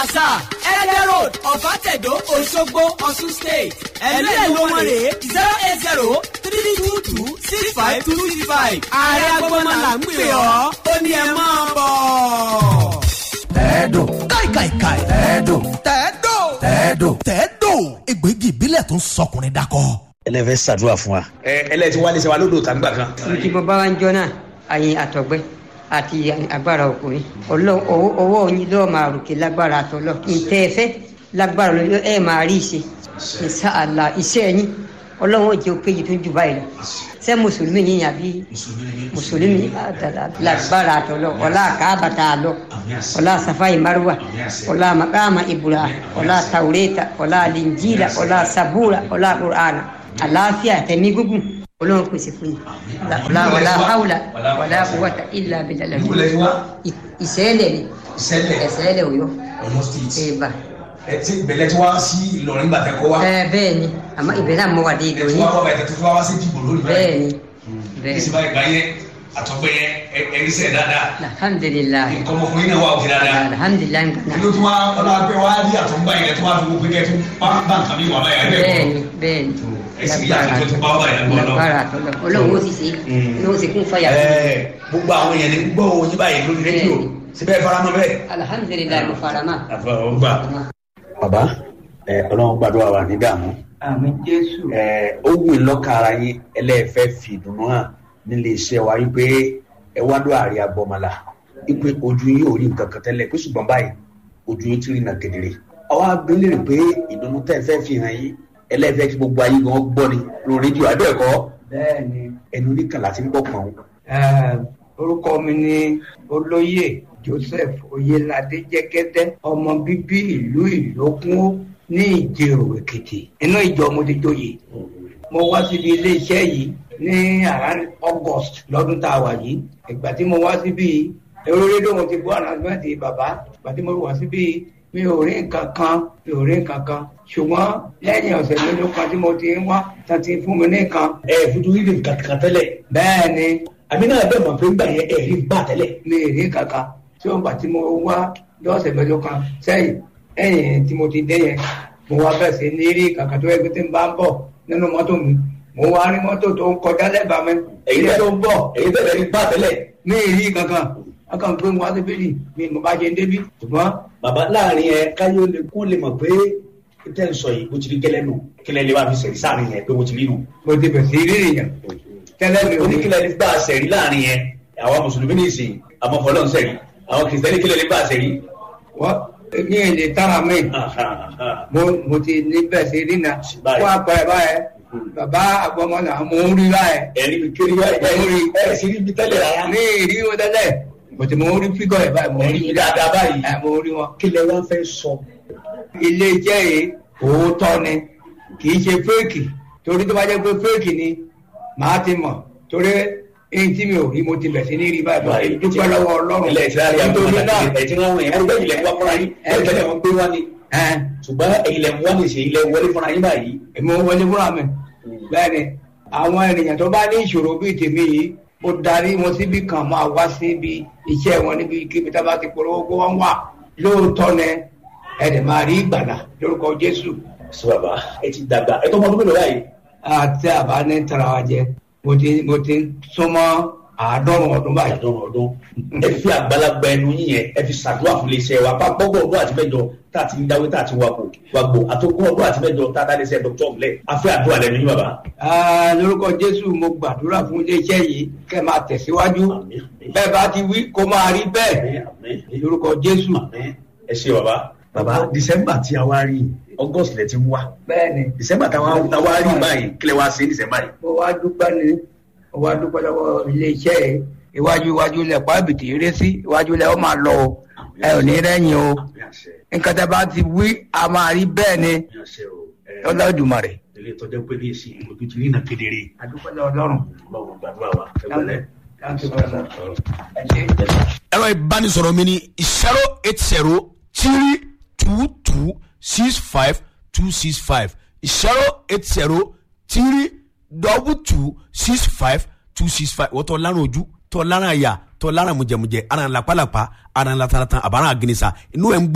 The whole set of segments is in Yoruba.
plaza ẹ̀ẹ́dẹ̀ road ọ̀fàtẹ̀dọ̀ òṣogbo ọ̀ṣun state ẹ̀lú ẹ̀ ló wọ́n rèé zero eight zero three two two six five two six five ààrẹ agbọ́mọlà ń pè ọ́ ó ní ẹ máa bọ̀. tẹ́ẹ̀dò káìkàìkàì. tẹ́ẹ̀dò tẹ́ẹ̀dò. tẹ́ẹ̀dò. tẹ́ẹ̀dò. egbògi ìbílẹ̀ tó ń sọkùnrin dakọ. ẹlẹ́fẹ́ ṣàdúrà fún wa. ẹ ẹlẹ́tí wálé ṣe wa lódò tàgbà kan. tí mo bá wá ń jọ náà àyìn àtọ̀gbẹ́ àti agbára ọkùnrin Ọlọ́run ọwọ́ ọwọ́ yín lọ́ọ́ máa ròkè lágbára àtọ́lọ́ ntẹ́ ẹ fẹ́ lágbára lọ́ọ́ ẹ máa rí ìṣe ìṣàlà iṣẹ́ yín Ọlọ́run ò jẹ́ òkè yìí tó jù báyìí lọ ṣé mùsùlùmí yín àbí mùsùlùmí lágbára àtọ́lọ́ ọlá àkàbàtà àlọ́ ọlá safai marwa ọlá makama ibrahim ọlá taureta ọlá linjila ọlá sabura ọlá qur'ana àlàáfíà tẹ̀mí gúngùn Ọlọ́run pèsè fún yín ọlá ọlá haula ọlá quwwata illa billah ìṣẹ̀lẹ̀ ni ìṣẹ̀lẹ̀ ìṣẹ̀lẹ̀ Ọ̀yọ́ Ọ̀yọ́ state. ẹbà ẹ ti bẹ̀lẹ̀ tí wá sí Ìlọrin gbàtẹ́ kọ́ wa. ẹ bẹ́ẹ̀ ni àmọ́ ibẹ̀ náà mo wà dé ẹ ìdò ti yín wá kọ́ bẹ̀tẹ̀ tó fi wá wá sí dìbò lórí bẹ́ẹ̀ ni bẹ́ẹ̀ ní ni sinmi ìgbà yẹn àtọ́gbẹ́ yẹn ẹ̀rí sẹ̀ dáadáa. alhamdulilayi nǹkan ọmọkùnrin náà wà òkè dáadáa. alhamdulilayi kí nǹkan ló tún wá ọlọ́pẹ́ wá rí àtọ́gbà yẹn tó wá fi gbogbo kẹ́ tó bá bá nǹkan mi wà báyà ẹ̀ bẹ́ẹ̀ ni bẹ́ẹ̀ ni ẹ̀sìn yàtọ̀ tó tún bá wà báyà lọ́wọ́ lọ́wọ́. lágbára àtọ́lọ́ Ọlọ́run ó sì ṣe é ó sì kún fàyà fún mi. Ẹ, gbogbo àwọn èèyàn ní gbọ́ oyin báyìí lórí rédíò síbẹ̀ faramọ́ bẹ́ẹ̀. alhamdulilayi mo fara mọ́. àfọwọ́gbà. bàbá ẹ ọlọ́run gbàdúrà wà ní dààmú àmì jésù ẹ ó wù í lọ́kàn ara yín ẹlẹ́ẹ̀fẹ́ fi ìdùnnú hàn nílé iṣẹ́ wa wípé ẹ wá lọ àárẹ̀ agbọ́mọlá wípé ojú yín ò rí nǹkan kan tẹ́lẹ̀ pé ṣùgbọ́n báyìí ojú yín ti rí nà kedere. àwa abẹ́lé rè pé ìdùnnú tẹ́ ẹ fẹ́ fi hàn yín ẹlẹ́ẹ̀fẹ́ kí gbogbo ayé gan gbọ́ ni lórí rédíò àbẹ́ẹ̀kọ́ bẹ́ẹ̀ ni ẹnu oníkàlà ti ń gbọ́ pọ̀n eh, orúkọ mi ni olóyè joseph oyelade jẹgẹdẹ ọmọ bíbí ìlú ìlókun ní ìjẹrò èkìtì inú ìjọ mo ti joyè mo wá síbi iléeṣẹ́ yìí ní around august lọ́dún tá a wà yìí ìgbà tí mo wá síbi èrò rédíò mo ti gbọ́ announcement bàbá ìgbà tí mo wá síbi mi ò rí nǹkan kan mi ò rí nǹkan kan ṣùgbọ́n lẹ́yìn ọ̀sẹ̀ mélòó kan tí mo ti ń wá tán ti fún mi ní nǹkan ẹ fojú rí nǹkan kan tẹ́lẹ̀ bẹ́ẹ̀ ni àmì náà bẹ́ẹ̀ mọ̀ pé ń gbà yẹn ẹ̀ rí gbà tẹ́lẹ̀ mi ì rí kankan tí ó ń gbà tí mo wá lọ́sẹ̀ mẹ́jọ kan sẹ́yìn ẹ̀yìn tí mo ti dé yẹn mo wá bẹ̀ sí ní rí kankan tó yẹ kí tí ń bá ń bọ̀ nínú mọ́tò mi mo wá rí mọ́tò tó ń kọjá lẹ́bàá mi èyí ilé tẹ́ tó ń bọ̀ èyí tẹ́lẹ̀ rí gbà tẹ́lẹ̀ mi ì rí kankan akàn gbé wọn síbí ni mi mo bá ṣe ń débí ṣùgbọ́n bàbá láàrin ẹ káyọ̀ lè kó lè mọ̀ pé tẹ́ ń sọ yìí bó ti rí gẹ́lẹ́ nù kílẹ̀ lè wá fi sẹ̀rí sáàrin yẹn pé mo ti rí nù. mo ti bẹ̀ sí rí èèyàn tẹ́lẹ̀ mi ò ní oníkílẹ̀ lè gbà sẹ̀rí láàrin yẹn àwọn mùsùlùmí ní ìsìn àmọ́ fọlọ́n sẹ̀rí àwọn kìrìsìtẹ́nì kílẹ̀ lè gbà sẹ̀rí. wọ́n ní èdè tára mi mo mo ti ní bẹ̀ sí rí na Báyìí. fún àpẹẹrẹ báyẹn bàbá àgbọmọlà mo ń rí báyẹn ẹ̀rí mi kiri wá ẹ̀ sí rí mi tẹ́lẹ̀ rárá. ní ìrí wọn tẹ́lẹ̀ bọ̀tí mo rí fígọ̀ ẹ̀ báyìí mo ẹ̀rí rí mi dáadáa báyìí. ẹ̀ mo rí wọn. kílẹ̀ wá fẹ́ sọ. ilé iṣẹ́ yìí òótọ́ ni kì í ṣe fẹ́ẹ̀kì torí tó bá jẹ́ pé fẹ́ẹ̀kì ni màá ti mọ̀ torí èyí tí mi ò rí mo ti bẹ̀ sí ní rí báyìí báyìí dúpẹ́ lọ́wọ́ ọlọ́run ilẹ̀ ìtura rí àgbọ̀n nítorí náà ẹ̀ tí wọ́n wọ̀nyí ẹ̀rú bẹ́ẹ̀ ilẹ̀ ń wá fúnra yín ẹ̀ tẹ́lẹ̀ wọn gbé wá ni. ẹ̀ ṣùgbọ́n ilẹ̀ ń wá ní ìṣe ilẹ̀ wọlé fúnra yín báyìí. èmi ò wọlé fúnra mi bẹ́ẹ̀ ni àwọn ènìyàn tó bá ní ìṣòro bíi tèmi yìí mo darí wọn síbi kan máa wá síbi iṣẹ́ wọn níbi kíbi tá a bá ti polówó kó wọ́n wà lóòótọ́ ni ẹ̀dẹ̀ máa rí ìgbàlà lórúkọ Jésù sọ bàbá ẹ ti dàgbà ẹ tó mọ ọdún mélòó báyìí. àti àbá ní tara wa jẹ mo ti mo ti súnmọ́ àádọ́rùn ọdún báyìí. àdọ́rùn ọdún ẹ fi àgbàlagbà ẹnu yín yẹn ẹ fi ṣàdúrà fún iléeṣẹ́ wa pápọ́gbọ̀ ọdún àti mẹ́jọ tá a ti ń dáwé tá a ti wakò wàgbò àtòkùn ọdún àti mẹ́jọ tá a dá iléeṣẹ́ dr ọ̀mùlẹ̀ a fẹ́ àdúrà lẹ́nu yín bàbá. Ah, lórúkọ Jésù mo gbàdúrà fún iléeṣẹ́ yìí kẹ́ máa tẹ̀síwájú Àmín, àmín. bẹ́ẹ̀ bá ti wí kó máa rí bẹ́ẹ̀ Àmín, àmín. lórúkọ Jésù. Àmín. ẹ ṣe bàbá. bàbá december tí a wá rí august lẹ ti ń wá bẹ́ẹ̀ ni december tá a wá rí báyìí kílẹ̀ wá sí december yìí. mo wá dúpẹ́ ní mo wá dúpẹ́ lọ́wọ́ iléeṣẹ́ yìí iwájú iwájú lẹ̀ pàbìtì eré sí iwájú lẹ̀ ó máa lọ o ẹ ò ní rẹ́yìn o Àmín àṣẹ, nǹkan tẹ́ bá ti wí a máa rí bẹ́ẹ̀ ni àmín àṣẹ o. Ẹ, Olódùmarè. ilé ìtọ́jú pé ní èsì ojú ti rí nà kedere. adúpẹ́ lọ́wọ́ Ọlọ́run. ọlọ́run gbàdúrà wa ẹ wọlé. Thank you very much. Ẹ ṣé. ẹ̀rọ ìbánisọ̀rọ̀ mi ni zero eight zero three two two six five two six five zero eight zero three double two six five two six five wọ́n tọ́ lárùn ojú tọ́ lárùn àyà tọ́ lárùn mùjẹ̀mùjẹ̀ ara ń lapalapa ara ń lataratan àbára àgìnìsà inú ẹ̀ ń gbóná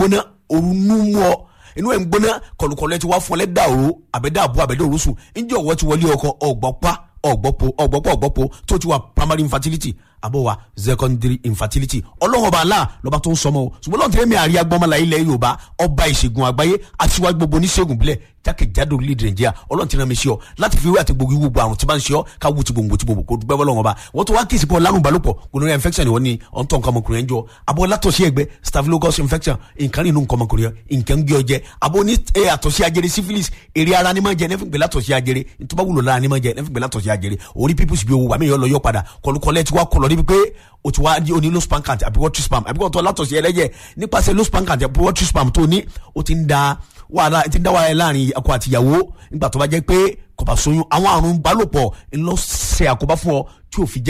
òrùnú mú ọ inú ẹ̀ ń gbóná kọlùkọlù ẹ ti wá fún ọ lẹ́dà òru àbẹ̀dà àbú àbẹ̀dà òru sùn ǹjẹ́ ọ̀wọ́ ti wọlé ọkọ ọ̀gbọ́pá ọ̀gbọ́pọ̀ ọ̀gbọ́pọ̀ ọ̀gbọ́pọ̀ tó ti wà primary infertility àbọ̀ wa secondary infertility ọlọ́run ọba àlá lọ́ba tó ń sọmọ o ṣùgbọ́n lọ́n tẹ́lẹ̀ mi àríyá gbọ́mọlá ilẹ̀ yorùbá ọba ìṣègùn àgbáyé aṣíwájú gbogbo oníṣègùn bílẹ̀ jákèjádò orílẹ̀-èdè nàìjíríà ọlọ́run ti rán mi sí ọ láti fi wé àti gbogbo gbogbo àrùn tí bá ń ṣe ọ ká wú ti gbòǹgbò ti gbòǹgbò kó dúpẹ́ bọ́lọ́run ọba wọ́n tó wá kí ìsìnkú ọlárùn balùpọ̀ gonorrhea infection ìwọ ni ọ̀ntàn nǹkan ọmọkùnrin ẹ̀ ń jọ abọ́ látọ̀sí ẹgbẹ́ staphylococcus infection nǹkan nínú nǹkan ọmọkùnrin ẹ̀ nǹkan ń gbé ọ jẹ abọ́ ní ẹ àtọ̀sí ajere syphilis èrè ara ni máa jẹ nẹ́fìn gbé látọ̀sí ajere ntọ́ba wúlò lára ni máa jẹ nẹ́fìn gbé látọ̀sí ajere orí pípùsì bí owó wàmí yọ lọ yọ padà kọlùkọlẹ̀ ti wá kọlọ̀ níbi pé o ti wá di oní low span count àbí water spam àbí kò tó látọ̀sí ẹlẹ́jẹ̀ nípasẹ̀ low span count àbí water spam tó ní o ti ń da wàhálà ti ń dá wàhálà láàrin ọkọ àti ìyàwó nígbà tó bá jẹ́ pé kò bá sóyún àwọn àrùn balòpọ̀ ńlọ ṣe àkóbá fún ọ tí ò fi jẹ́